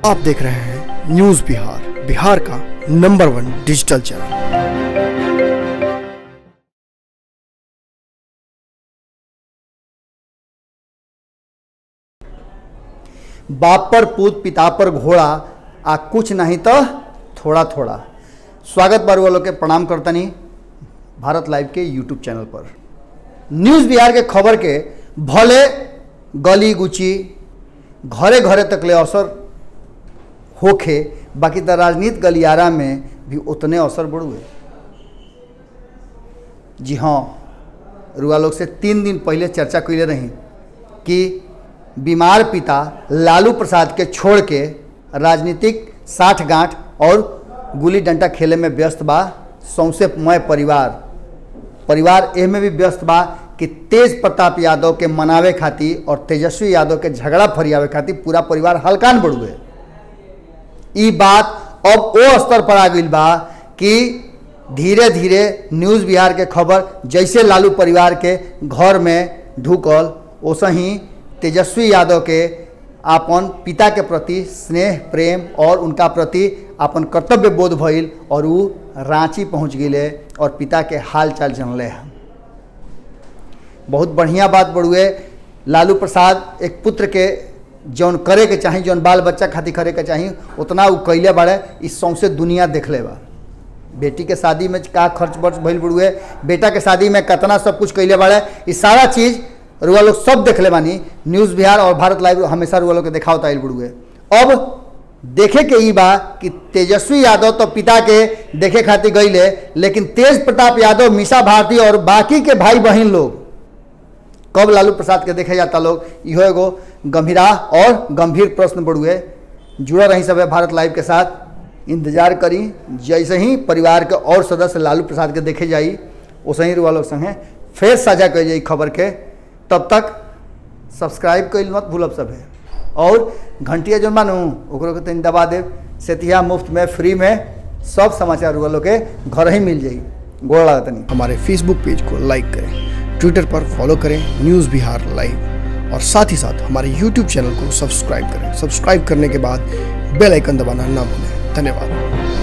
आप देख रहे हैं न्यूज बिहार बिहार का नंबर वन डिजिटल चैनल बाप पर पूत पिता पर घोड़ा आ कुछ नहीं तो थोड़ा थोड़ा स्वागत बार वालों के प्रणाम करतनी भारत लाइव के यूट्यूब चैनल पर न्यूज़ बिहार के खबर के भले गली गुची घरे घरे तक ले असर होखे बाकी तो राजनीति गलियारा में भी उतने असर बढ़ुए जी हाँ रुआ लोग से तीन दिन पहले चर्चा कैले रही कि बीमार पिता लालू प्रसाद के छोड़ के राजनीतिक साठ गांठ और गुली डंडा खेले में व्यस्त बा सौंसे मय परिवार परिवार एह में भी व्यस्त बा कि तेज प्रताप यादव के मनावे खातिर और तेजस्वी यादव के झगड़ा फरियावे खातिर पूरा परिवार हल्कान बढ़ुए ई बात अब ओ स्तर पर आ गई बा कि धीरे धीरे न्यूज़ बिहार के खबर जैसे लालू परिवार के घर में ढुकल वैसे ही तेजस्वी यादव के अपन पिता के प्रति स्नेह प्रेम और उनका प्रति अपन कर्तव्य बोध भइल और वो रांची पहुंच गए और पिता के हाल चाल जनले हैं बहुत बढ़िया बात बड़ुए लालू प्रसाद एक पुत्र के जौन करे के चाही जौन बाल बच्चा खातिर करे के चाही उतना उ कैले बाड़े इस सौंसे दुनिया देखले बा बेटी के शादी में का खर्च बर्च भइल बड़ुए बेटा के शादी में कितना सब कुछ कैले बाड़े ये सारा चीज़ रुआ लोग सब देखले बानी न्यूज़ बिहार और भारत लाइव हमेशा रुआ लोग के देखावता आइल बड़ुए अब देखे के ई बा कि तेजस्वी यादव तो पिता के देखे खातिर गईले लेकिन तेज प्रताप यादव मीसा भारती और बाकी के भाई बहन लोग कब लालू प्रसाद के देखे जाता लोग इहो एगो गंभीरा और गंभीर प्रश्न बढ़ुए जुड़ा रही सब भारत लाइव के साथ इंतजार करी जैसे ही परिवार के और सदस्य लालू प्रसाद के देखे जाई वैसे ही रुआ लोग संगे फिर साझा कर जाई खबर के तब तक सब्सक्राइब कर मत भूलब सब है और घंटिया जो मानू ओकरो के तनी दबा देव सेतिया मुफ्त में फ्री में सब समाचार रुआ लोग के घर ही मिल जाई गोड़ लागतनी हमारे फेसबुक पेज को लाइक करें ट्विटर पर फॉलो करें न्यूज़ बिहार लाइव और साथ ही साथ हमारे यूट्यूब चैनल को सब्सक्राइब करें सब्सक्राइब करने के बाद बेल आइकन दबाना ना भूलें धन्यवाद